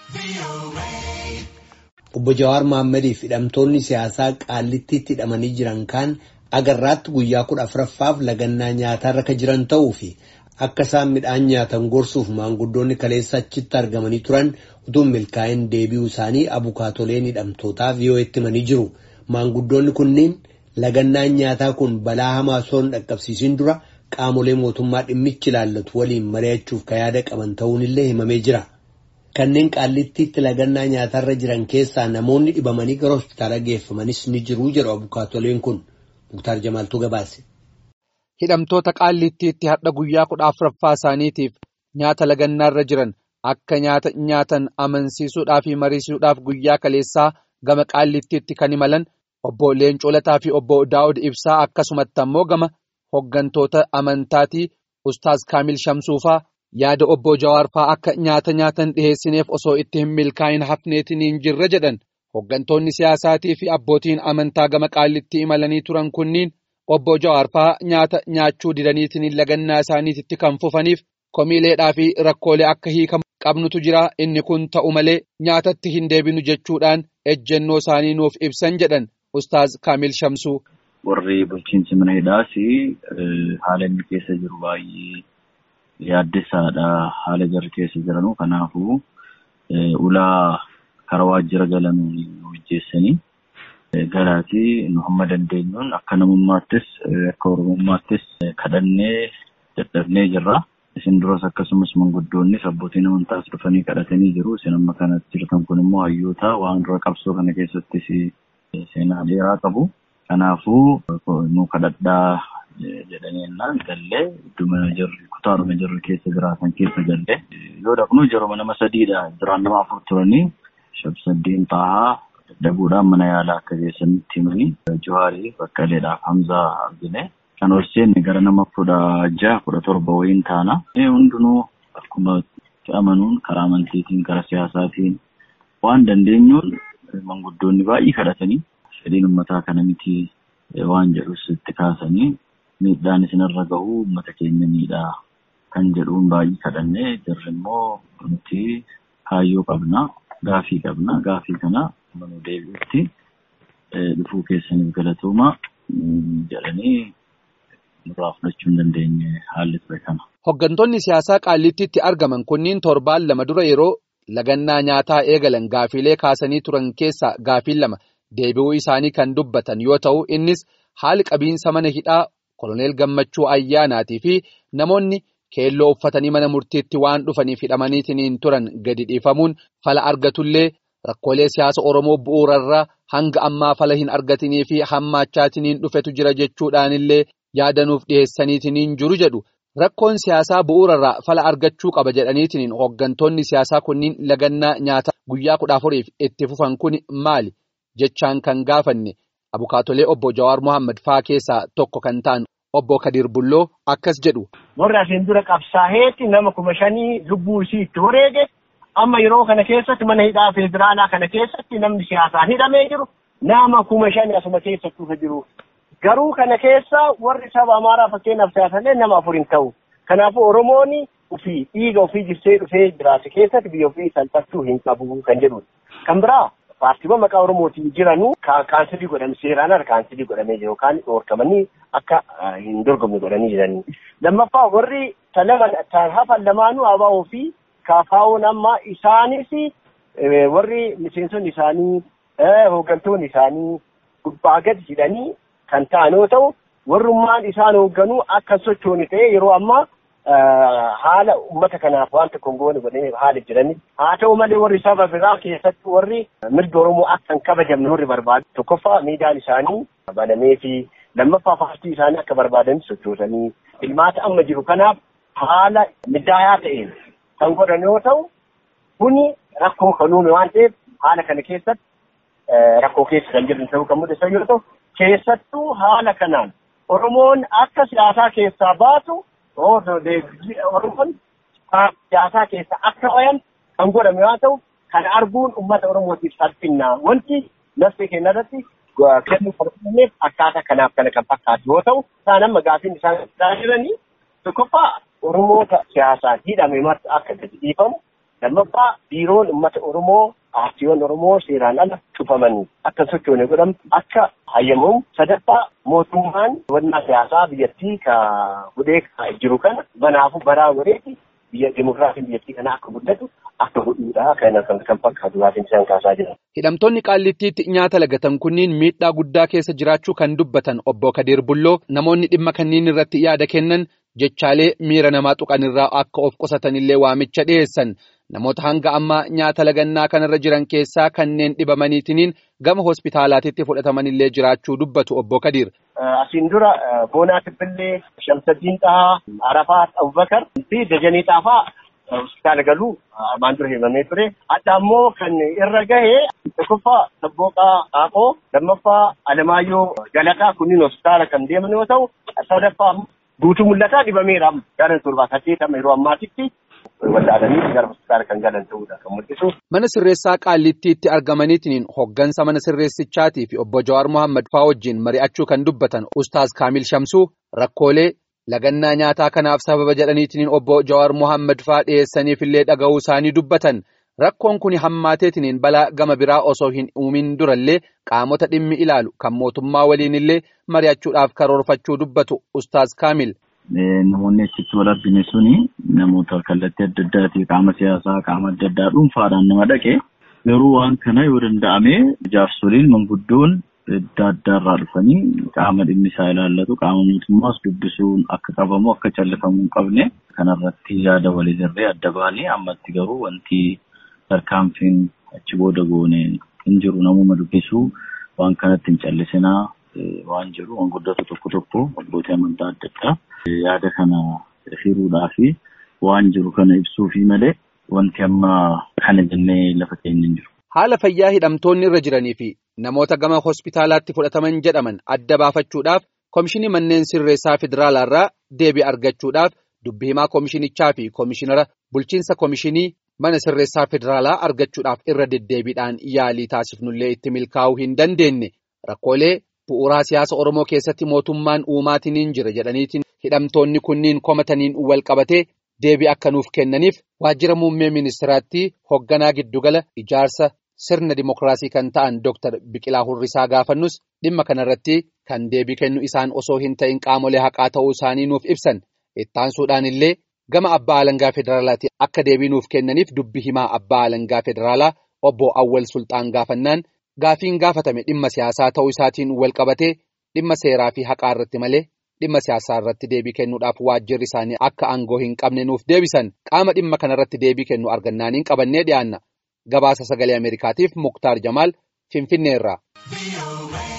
Obbo Jawaar Mahaammadiif hidhamtoonni siyaasaa qaallittiitti hidhamanii jiran kaan agarraatti guyyaa kudha afuraffaaf lagannaa nyaatarra kan jiran ta'uu fi akka isaan midhaan nyaatan gorsuuf maanguddoonni kaleessa achitti argamanii turan utuu milkaa'in deebi'uu isaanii abukaatoleen hidhamtootaa VOA'tti himanii jiru. Maanguddoonni kunneen lagannaan nyaataa kun balaa hamaa osoo hin dhaqqabsiisin dura qaamolee mootummaa dhimmichi ilaallatu waliin mari'achuuf kan yaada qaban ta'uunillee himamee jira. Kanneen qaallittiitti lagannaa nyaatarra jiran keessaa namoonni dhibamanii gara hospitaala geeffamanis ni jiru jedhu abukaatoleen kun. Muktaar Jamaaltuu gabaase. Hidhamtoota qaallittiitti hadha guyyaa kudha afuraffaa isaaniitiif nyaata lagannaarra jiran akka nyaata nyaatan amansiisuudhaa fi mariisuudhaaf guyyaa kaleessaa gama qaallittiitti kan imalan obbo Leencoo Lataa fi obbo Daawud Ibsaa akkasumatti ammoo gama hoggantoota amantaatii Ustaaz Kaamil Shamsuufaa yaada obbo Jawaar fa'aa akka nyaata nyaatan dhiheessineef osoo itti hin milkaa'in hafneetiin hin jirre jedhan. Hoggantoonni siyaasaatii fi abbootiin amantaa gama qaallitti imalanii turan kunniin obbo Jawaar fa'aa nyaata nyaachuu didaniitiin lagannaa isaaniitti kan fufaniif komiileedhaa fi rakkoolee akka hiikamu qabnutu jira inni kun ta'u malee nyaatatti hin deebinu jechuudhaan ejjennoo isaanii nuuf ibsan jedhan Ustaaz Kaamil Shamsuu. Warri bulchiinsi mana hidhaas haala inni keessa jiru baay'ee yaaddessaadha haala jarri keessa jiranuu kanaafuu ulaa. Karaa waajjira galanuu hojjeessanii galaatii nu hamma dandeenyuun akka namummaattis akka oromummaattis kadhannee dadhabnee jirra. Isin duras akkasumas manguddoonnis abbootiin amantaas dhufanii kadhatanii jiru. Isin amma kanatti jirtan kun immoo hayyoota waan dura qabsoo kana keessattis seenaa dheeraa qabu. Kanaafuu nu kadhadhaa jedhanii ennaan gallee idduma jirri kutaadhuma jirri keessa jiraatan keessa gallee yoo dhaqnu yeroo nama sadiidha jiraan nama afur turanii. Shabsaddiin Xaahaa dadhabuudhaan mana yaalaa akka geessanitti himanii Jawaarii Baqqaleedhaaf Hamzaa argine. Kan ol seenne gara nama kudha jaha kudha torba wayiin taana. Hundinuu akkuma amanuun karaa amantiitiin karaa siyaasaatiin waan dandeenyuun manguddoonni baay'ee kadhatanii fedhiin uummataa kana miti waan jedhus itti kaasanii miidhaan isinirra gahu uummata keenya miidhaa kan jedhuun baay'ee kadhannee jirri immoo nuti kaayyoo qabna. Gaafii qabna. Gaafii kana manuu deebi'utti dhufuu keessaniif galatooma jedhanii nurraa fudhachuu hin dandeenye haalli ture kana. Hoggantoonni siyaasaa qaallittiitti argaman kunniin torbaan lama dura yeroo lagannaa nyaataa eegalan gaafiilee kaasanii turan keessaa gaafiin lama deebi'uu isaanii kan dubbatan yoo ta'u innis haali qabiinsa mana hidhaa koloneel gammachuu ayyaanaatii fi namoonni. Keelloo uffatanii mana murtiitti waan dhufaniif hidhamaniitiin turan gadi dhiifamuun fala argatullee rakkoolee siyaasa Oromoo bu'uurarraa hanga ammaa fala hin argatinii fi hammaachaatiin dhufetu jira jechuudhaanillee yaadanuuf dhiheessaniitiin jiru jedhu. Rakkoon siyaasaa bu'uurarraa fala argachuu qaba jedhaniitiin hoggantoonni siyaasaa kunniin lagannaa nyaataa guyyaa kudha afuriif itti fufan kun maali jechaan kan gaafanne abukaatolee obbo Jawaar Mohaammed faa keessaa tokko kan ta'an. Obbo Kadir Bulloo akkas jedhu. Warri asiin dura qabsaa'eetti nama kuma shanii lubbuu isii itti wareege amma yeroo kana keessatti mana hidhaa federaalaa kana keessatti namni siyaasaan hidhamee jiru nama kuma shani asuma keessa dhufa jiru. Garuu kana keessa warri saba Amaaraa fakkeenyaaf siyaasallee nama afur hin ta'u. Kanaafuu Oromoon ofii dhiiga ofii jirsee dhufee jiraate keessatti biyya ofii salphachuu hin qabu kan jedhudha. Kan biraa paartiiwwan maqaa Oromootiin jiranuu kaansilii godhame seeraan ala kaansilii godhamee jiru yookaan dhoorkamanii akka hin dorgomne godhanii jiranii. Lammaffaa warri hafan lamaanuu ABO fi KFO'n amma isaanis warri miseensonni isaanii hooggantoonni isaanii gubbaa gadi jedhanii kan ta'an yoo ta'u warrummaan isaan hoogganuu akka sochooni ta'e yeroo ammaa haala uummata kanaaf waan tokko hin goone godhanii haala jiranii haa ta'u malee warri saba biraa keessatti warri mirga Oromoo akka hin kabajamne warri barbaadu tokkoffaa miidiyaan isaanii banamee fi lammaffaa paartii isaanii akka barbaadan sochoosanii ilmaata amma jiru kanaaf haala middaayaa ta'een kan godhan yoo ta'u kuni rakkoo kan uume waan ta'eef haala kana keessatti rakkoo keessa kan jiran ta'uu kan mul'isan yoo ta'u keessattuu haala kanaan Oromoon akka siyaasaa keessaa baatu Oromoon siyaasaa keessa akka bayan kan godhame yoo ta'u kana arguun uummata Oromootiif salphinnaa wanti lafti keenya irratti kennuu fardinneef akkaataa kanaaf kana kan fakkaatu yoo ta'u isaan amma gaafiin isaan jiranii tokkoffaa Oromoota siyaasaan hidhame marti akka gadi dhiifamu lammaffaa biiroon uummata Oromoo paartiiwwan Oromoo seeraan ala cufaman akka sochoone godhamu akka hayyamamu sadaffaa mootummaan wannaa siyaasaa biyyattii ka hudhee jiru kana banaafu baraa godheeti biyya dimokiraasiin biyyattii kana akka guddatu akka godhuudha kan kan fakkaatu laatiin isaan kaasaa jiran. Hidhamtoonni qaallittiitti nyaata lagatan kunniin miidhaa guddaa keessa jiraachuu kan dubbatan obbo Kadir Bulloo namoonni dhimma kanniin irratti yaada kennan jechaalee miira namaa tuqanirraa akka of qusatanillee waamicha dhiyeessan namoota hanga ammaa nyaata lagannaa kanarra jiran keessaa kanneen dhibamaniitiniin gama hospitaalaatitti fudhatamanillee jiraachuu dubbatu obbo Kadir. Asiin dura Boonaa Tibbillee, Shamsaddiin Xahaa, Arafaat Abubakar fi Dajanee Xaafaa hospitaala galuu armaan dura himamee ture. Adda ammoo kan irra gahe tokkoffaa Sabbooqaa Qaaqoo, lammaffaa Alamaayyoo Galataa kunniin hospitaala kan deeman yoo ta'u, sadaffaa guutuu mul'ataa dhibameera gara torbaa saddeetama yeroo ammaatitti waldhaadanii gara hospitaala kan galan ta'uudha kan mul'isu. Mana sirreessaa qaallittiitti argamaniitiin hoggansa mana sirreessichaatii fi obbo Jawaar Mohaammed faa wajjin mari'achuu kan dubbatan Ustaaz Kaamil Shamsuu rakkoolee lagannaa nyaataa kanaaf sababa jedhaniitiin obbo Jawaar Mohaammed faa dhiyeessaniifillee dhaga'uu isaanii dubbatan. Rakkoon kun hammaateetiin balaa gama biraa osoo hin uumin durallee qaamota dhimmi ilaalu kan mootummaa waliinillee mari'achuudhaaf karoorfachuu dubbatu Ustaaz Kaamil. Namoonni achitti wal argine suni namoota kallattii adda addaatii qaama siyaasaa qaama adda addaa dhuunfaadhaan nama dhaqe garuu waan kana yoo danda'ame jaarsoliin manguddoon adda addaarraa dhufanii qaama dhimmi isaa ilaallatu qaama mootummaas dubbisuun akka qabamu akka callifamu hin qabne kanarratti yaada walirree adda baanee ammatti garuu wanti tarkaanfiin achi booda goone hin jiru namuma dubbisuu waan kanatti hin callisinaa waan jiru manguddootu tokko tokko abbootii amantaa adda addaa yaada kana hiruudhaa fi waan jiru kana ibsuufi malee wanti amma kana jennee lafa keenya hin jiru. Haala fayyaa hidhamtoonni irra jiranii fi namoota gama hospitaalaatti fudhataman jedhaman adda baafachuudhaaf Komishinii Manneen Sirreessaa Federaalaarraa deebii argachuudhaaf dubbi himaa komishinichaa fi komishinara bulchiinsa komishinii mana sirreessaa federaalaa argachuudhaaf irra deddeebiidhaan yaalii taasifnullee itti milkaa'uu hin dandeenye rakkoolee bu'uuraa siyaasa Oromoo keessatti mootummaan uumaatiniin jira jedhaniitiin hidhamtoonni kunniin komataniin wal qabatee deebii akka nuuf kennaniif waajjira muummee ministiraatti hoogganaa giddugala ijaarsa sirna dimokiraasii kan ta'an Dr. Biqilaa Hurrisaa gaafannus dhimma kanarratti kan deebii kennu isaan osoo hin ta'in qaamolee haqaa ta'uu isaanii nuuf ibsan ittaansuudhaan illee gama abbaa alangaa federaalaatti akka deebii nuuf kennaniif dubbi himaa abbaa alangaa federaalaa obbo Awwal Sultaan gaafannaan gaafiin gaafatame dhimma siyaasaa ta'uu isaatiin wal qabatee dhimma seeraa fi haqaa irratti malee dhimma siyaasaa irratti deebii kennuudhaaf waajjirri isaanii akka aangoo hin qabne nuuf deebisan qaama dhimma kanarratti deebii kennu argannaaniin qabannee dhiyaanna gabaasa sagalee ameerikaatiif muktaar jamaal finfinneerraa.